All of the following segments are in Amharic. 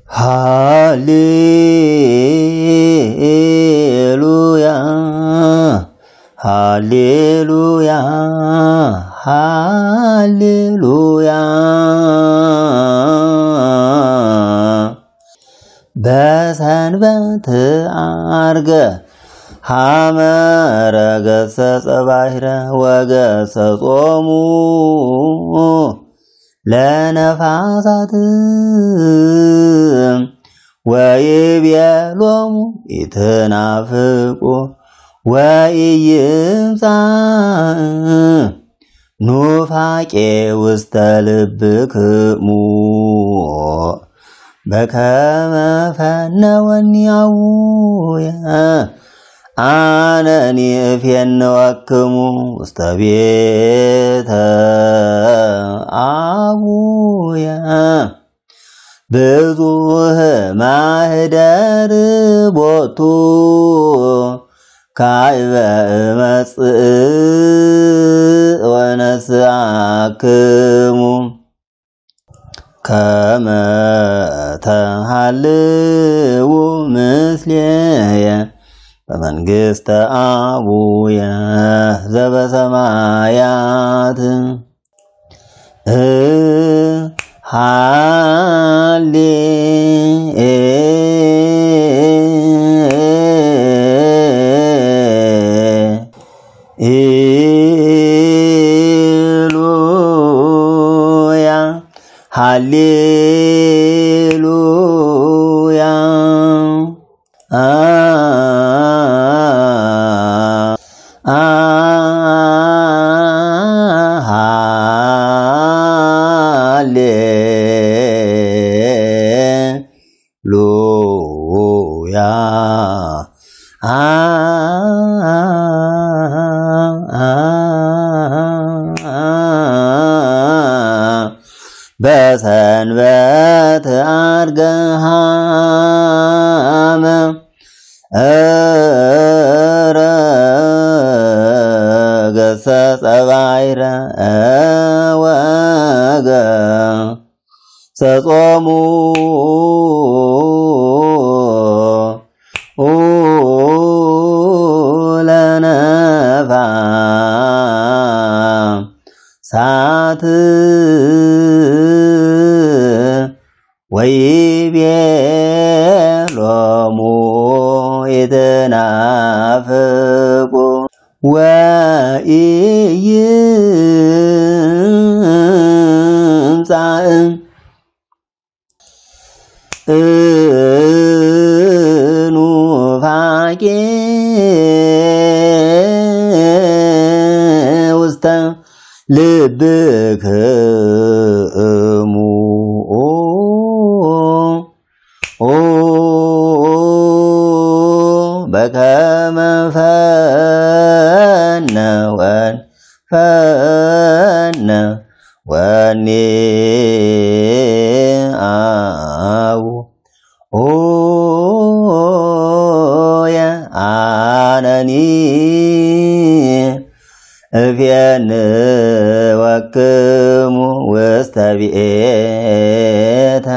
ሃሌሉያ ሃሌሉያ ሃሌሉያ በሰንበት አርገ ሐመረ ገሰጸ ባሕረ ወገሰጾሙ ለነፋሳት ወይቤሎሙ ኢትናፍቁ ወኢይምጻእ ኑፋቄ ውስተ ልብክሙ በከመ ፈነወኒ አቡየ አነኒ እፌንወክሙ ውስተ ቤተ አቡየ ብዙህ ማህደር ቦቱ ካዕበ እመጽእ ወነስአክሙ ከመ ተሃልው ምስሌየ በመንግሥተ አቡየ ዘበሰማያት ሃሌ ኢሉያ ሃሌሉያ አ አ ሃሌሉያ አ በሰንበት አርገ ሃመ ገሰጸ ባሕረ ወገ ሰጾሙ ለነፋ ሳት ወይቤሎሙ ይትናፍቁ ወኢይምጻእ ኑፋቄ ውስተ ልብክሙ በከመ ፈነወን ፈነ ወኔ አቡ ኦየ አነኒ እፌንወክሙ ውስተ ቤተ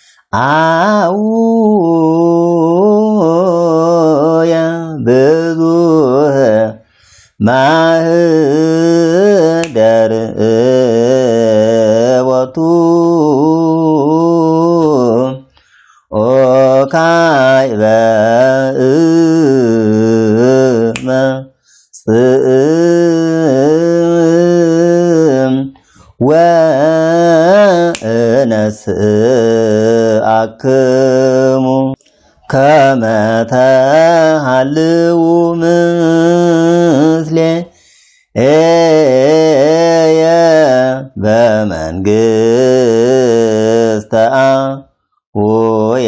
አቡየ ብዙህ ማህደር ቦቱ ኦካዕበ እመጽእ ወእነስአክሙ ከመ ተሃልው ምስሌየ በመንግሥተ አቡየ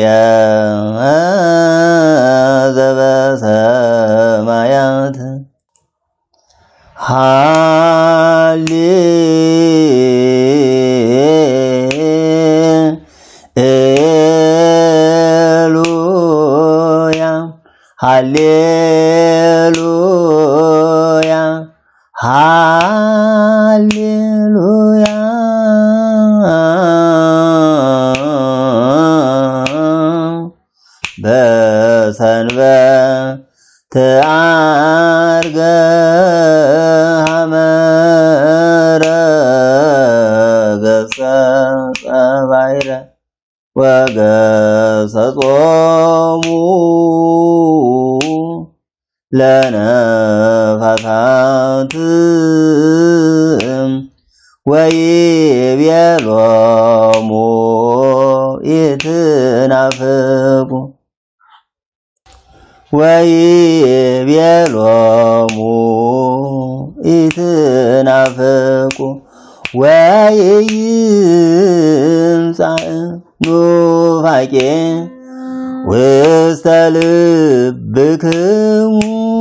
ዘበሰማያት ሃሌ ኤሉያ ሃሌሉያ ሃሌሉያ በሰንበት አርገ ሐመረ ገጸ ባሕረ ወገሰጾሙ ለነፋሳት ወይቤሎሙ ኢትናፍቁ ወይቤሎሙ ኢትናፍቁ ወይይምጻእ ኑፋቄ ውስተ ልብክሙ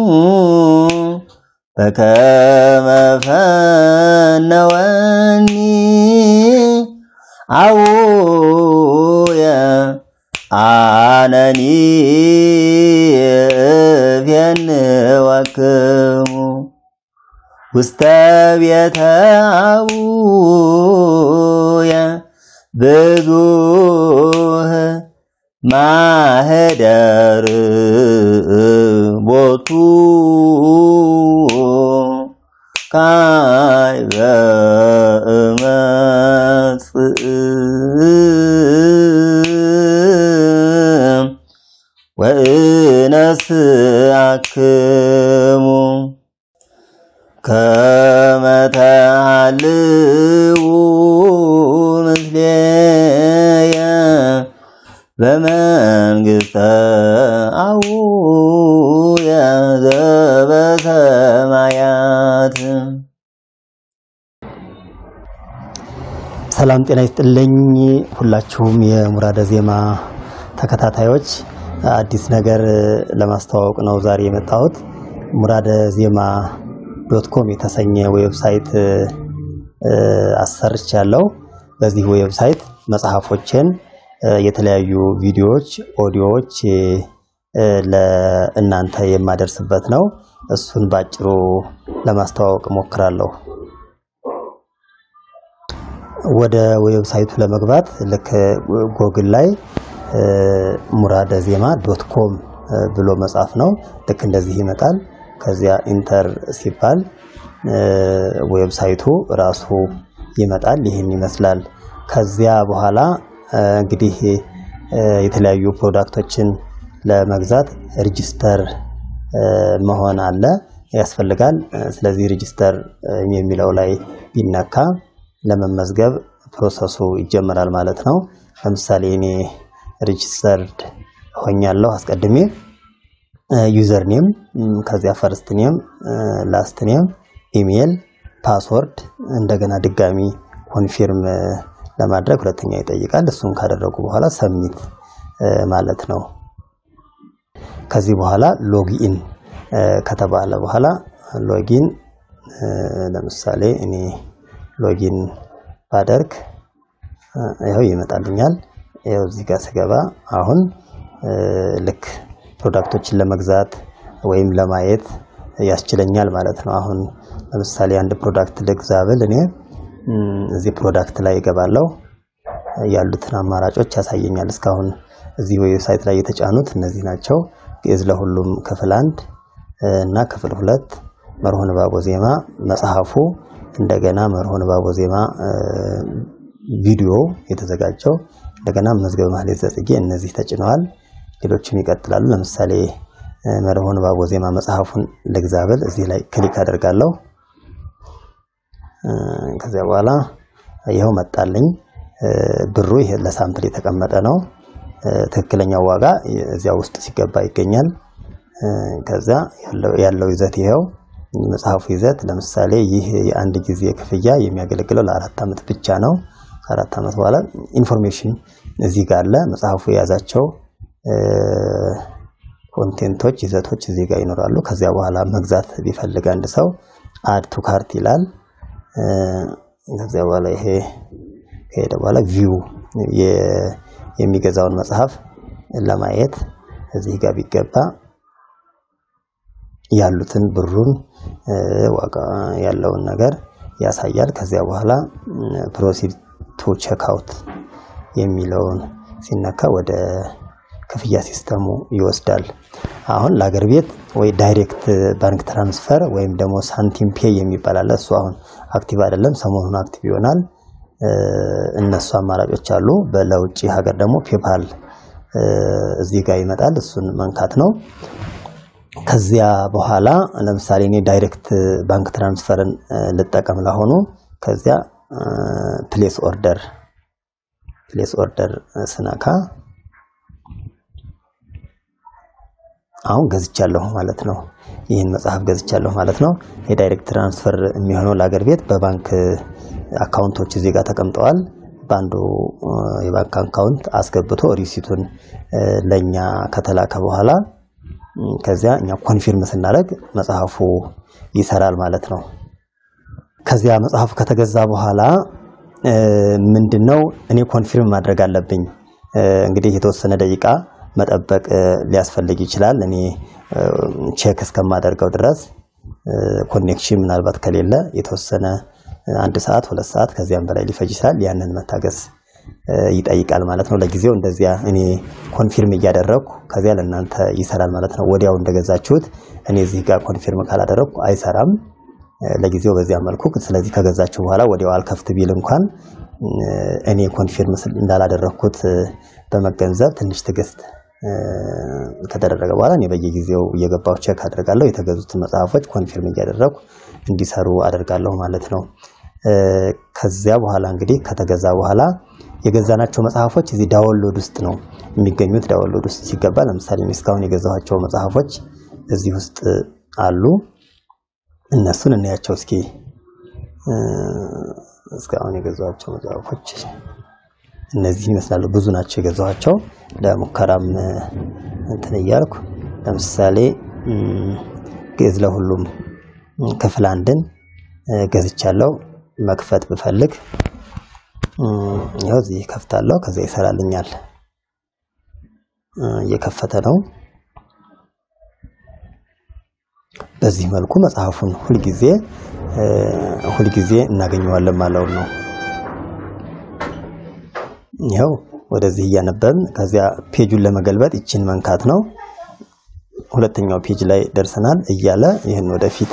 በከመ ፈነወኒ አቡየ አነኒ እፌንወክሙ ውስተ ቤተ አቡየ ብዙህ ማህደር ቦቱ ካይበ እመጽእ ወእነስአክሙ ከመ ተሃልዉ ምስሌየ በመንግሥተ አቡየ ዘበሰማያት። ሰላም ጤና ይስጥልኝ። ሁላችሁም የሙራደ ዜማ ተከታታዮች አዲስ ነገር ለማስተዋወቅ ነው ዛሬ የመጣሁት። ሙራደ ዜማ ዶት ኮም የተሰኘ ዌብሳይት አሰርቻለሁ። በዚህ ዌብሳይት መጽሐፎችን፣ የተለያዩ ቪዲዮዎች፣ ኦዲዮዎች ለእናንተ የማደርስበት ነው። እሱን ባጭሩ ለማስተዋወቅ እሞክራለሁ። ወደ ዌብሳይቱ ለመግባት ልክ ጎግል ላይ ሙራደ ዜማ ዶት ኮም ብሎ መጻፍ ነው። ልክ እንደዚህ ይመጣል። ከዚያ ኢንተር ሲባል ዌብሳይቱ ራሱ ይመጣል። ይህን ይመስላል። ከዚያ በኋላ እንግዲህ የተለያዩ ፕሮዳክቶችን ለመግዛት ሬጂስተር መሆን አለ ያስፈልጋል። ስለዚህ ሬጂስተር የሚለው ላይ ቢነካ ለመመዝገብ ፕሮሰሱ ይጀመራል ማለት ነው። ለምሳሌ እኔ ሬጂስተርድ ሆኛለሁ አስቀድሜ ዩዘር ኔም፣ ከዚያ ፈርስት ኔም፣ ላስት ኔም፣ ኢሜል፣ ፓስወርድ እንደገና ድጋሚ ኮንፊርም ለማድረግ ሁለተኛ ይጠይቃል። እሱን ካደረጉ በኋላ ሰሚት ማለት ነው። ከዚህ በኋላ ሎጊኢን ከተባለ በኋላ ሎጊን ለምሳሌ እኔ ሎጊን ባደርግ ይኸው ይመጣልኛል። ይኸው እዚህ ጋር ስገባ አሁን ልክ ፕሮዳክቶችን ለመግዛት ወይም ለማየት ያስችለኛል ማለት ነው። አሁን ለምሳሌ አንድ ፕሮዳክት ልግዛ ብል እኔ እዚህ ፕሮዳክት ላይ እገባለሁ። ያሉትን አማራጮች ያሳየኛል። እስካሁን እዚህ ዌብሳይት ላይ የተጫኑት እነዚህ ናቸው። ግዕዝ ለሁሉም ክፍል አንድ እና ክፍል ሁለት መርሆ ንባቦ ዜማ መጽሐፉ እንደገና መርሆ ንባቦ ዜማ ቪዲዮ የተዘጋጀው እንደገና መዝገበ ማህሌት ዘጽጌ እነዚህ ተጭነዋል። ሌሎችም ይቀጥላሉ። ለምሳሌ መርሆ ንባቦ ዜማ መጽሐፉን ልግዛ ብል እዚህ ላይ ክሊክ አደርጋለሁ። ከዚያ በኋላ ይኸው መጣልኝ። ብሩ ይሄ ለሳምፕል የተቀመጠ ነው። ትክክለኛው ዋጋ እዚያ ውስጥ ሲገባ ይገኛል። ከዛ ያለው ይዘት ይኸው መጽሐፉ ይዘት ለምሳሌ ይህ የአንድ ጊዜ ክፍያ የሚያገለግለው ለአራት ዓመት ብቻ ነው። ከአራት ዓመት በኋላ ኢንፎርሜሽን እዚህ ጋር አለ። መጽሐፉ የያዛቸው ኮንቴንቶች፣ ይዘቶች እዚህ ጋር ይኖራሉ። ከዚያ በኋላ መግዛት ቢፈልግ አንድ ሰው አድ ቱ ካርት ይላል። ከዚያ በኋላ ይሄ ከሄደ በኋላ ቪው የሚገዛውን መጽሐፍ ለማየት እዚህ ጋር ቢገባ ያሉትን ብሩን ዋጋ ያለውን ነገር ያሳያል። ከዚያ በኋላ ፕሮሲድ ቱ ቼክ አውት የሚለውን ሲነካ ወደ ክፍያ ሲስተሙ ይወስዳል። አሁን ለአገር ቤት ወይ ዳይሬክት ባንክ ትራንስፈር ወይም ደግሞ ሳንቲም ፔይ የሚባል አለ። እሱ አሁን አክቲቭ አይደለም፣ ሰሞኑን አክቲቭ ይሆናል። እነሱ አማራጮች አሉ። ለውጭ ሀገር ደግሞ ፔፓል እዚህ ጋር ይመጣል። እሱን መንካት ነው። ከዚያ በኋላ ለምሳሌ እኔ ዳይሬክት ባንክ ትራንስፈርን ልጠቀም ለሆኑ ከዚያ ፕሌስ ኦርደር ፕሌስ ኦርደር ስነካ አሁን ገዝቻለሁ ማለት ነው። ይህን መጽሐፍ ገዝቻለሁ ማለት ነው። የዳይሬክት ትራንስፈር የሚሆነው ለአገር ቤት በባንክ አካውንቶች እዚህ ጋር ተቀምጠዋል። በአንዱ የባንክ አካውንት አስገብቶ ሪሲቱን ለእኛ ከተላከ በኋላ ከዚያ እኛ ኮንፊርም ስናደርግ መጽሐፉ ይሰራል ማለት ነው። ከዚያ መጽሐፉ ከተገዛ በኋላ ምንድነው እኔ ኮንፊርም ማድረግ አለብኝ። እንግዲህ የተወሰነ ደቂቃ መጠበቅ ሊያስፈልግ ይችላል። እኔ ቼክ እስከማደርገው ድረስ ኮኔክሽን ምናልባት ከሌለ የተወሰነ አንድ ሰዓት ሁለት ሰዓት ከዚያም በላይ ሊፈጅ ይችላል። ያንን መታገስ ይጠይቃል ማለት ነው። ለጊዜው እንደዚያ እኔ ኮንፊርም እያደረግኩ ከዚያ ለእናንተ ይሰራል ማለት ነው። ወዲያው እንደገዛችሁት እኔ እዚህ ጋር ኮንፊርም ካላደረግኩ አይሰራም። ለጊዜው በዚያ መልኩ ስለዚህ ከገዛችሁ በኋላ ወዲያው አልከፍት ቢል እንኳን እኔ ኮንፊርም እንዳላደረግኩት በመገንዘብ ትንሽ ትዕግስት ከተደረገ በኋላ እኔ በየጊዜው እየገባሁ ቼክ አደርጋለሁ። የተገዙትን መጽሐፎች ኮንፊርም እያደረግኩ እንዲሰሩ አደርጋለሁ ማለት ነው። ከዚያ በኋላ እንግዲህ ከተገዛ በኋላ የገዛናቸው መጽሐፎች እዚህ ዳውንሎድ ውስጥ ነው የሚገኙት። ዳውንሎድ ውስጥ ሲገባ ለምሳሌ እስካሁን የገዛኋቸው መጽሐፎች እዚህ ውስጥ አሉ። እነሱን እናያቸው እስኪ። እስካሁን የገዛኋቸው መጽሐፎች እነዚህ ይመስላሉ። ብዙ ናቸው የገዛኋቸው። ለሙከራም እንትን እያልኩ ለምሳሌ ግዕዝ ለሁሉም ክፍል አንድን ገዝቻለሁ። መክፈት ብፈልግ ያው እዚህ ከፍታለሁ። ከዚያ ይሰራልኛል። እየከፈተ ነው። በዚህ መልኩ መጽሐፉን ሁልጊዜ ሁልጊዜ እናገኘዋለን ማለት ነው። ይኸው ወደዚህ እያነበብን ከዚያ ፔጁን ለመገልበጥ ይችን መንካት ነው። ሁለተኛው ፔጅ ላይ ደርሰናል እያለ ይህን ወደፊት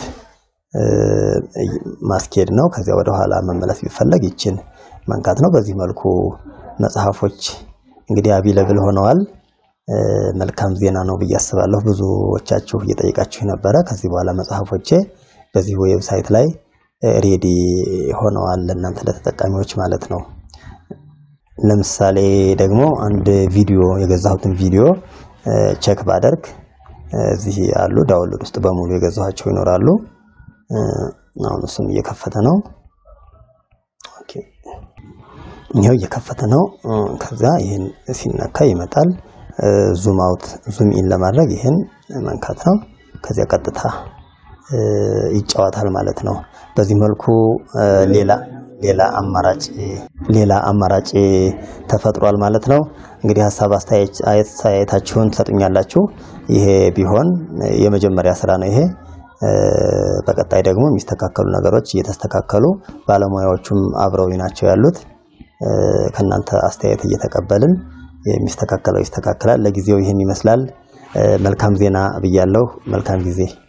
ማስኬድ ነው። ከዚያ ወደ ኋላ መመለስ ቢፈለግ ይችን መንካት ነው። በዚህ መልኩ መጽሐፎች እንግዲህ አቢለብል ሆነዋል። መልካም ዜና ነው ብዬ አስባለሁ። ብዙዎቻችሁ እየጠየቃችሁ ነበረ። ከዚህ በኋላ መጽሐፎቼ በዚህ ዌብሳይት ላይ ሬዲ ሆነዋል ለእናንተ ለተጠቃሚዎች ማለት ነው። ለምሳሌ ደግሞ አንድ ቪዲዮ የገዛሁትን ቪዲዮ ቼክ ባደርግ እዚህ ያሉ ዳውንሎድ ውስጥ በሙሉ የገዛኋቸው ይኖራሉ። አሁን እሱም እየከፈተ ነው። ኦኬ ይኸው እየከፈተ ነው። ከዛ ይህን ሲነካ ይመጣል። ዙም አውት ዙም ኢን ለማድረግ ይህን መንካት ነው። ከዚያ ቀጥታ ይጫወታል ማለት ነው። በዚህ መልኩ ሌላ ሌላ አማራጭ ሌላ አማራጭ ተፈጥሯል ማለት ነው። እንግዲህ ሀሳብ አስተያየታችሁን ትሰጡኛላችሁ። ይሄ ቢሆን የመጀመሪያ ስራ ነው ይሄ በቀጣይ ደግሞ የሚስተካከሉ ነገሮች እየተስተካከሉ ባለሙያዎቹም አብረው ናቸው ያሉት። ከእናንተ አስተያየት እየተቀበልን የሚስተካከለው ይስተካከላል። ለጊዜው ይህን ይመስላል። መልካም ዜና ብያለሁ። መልካም ጊዜ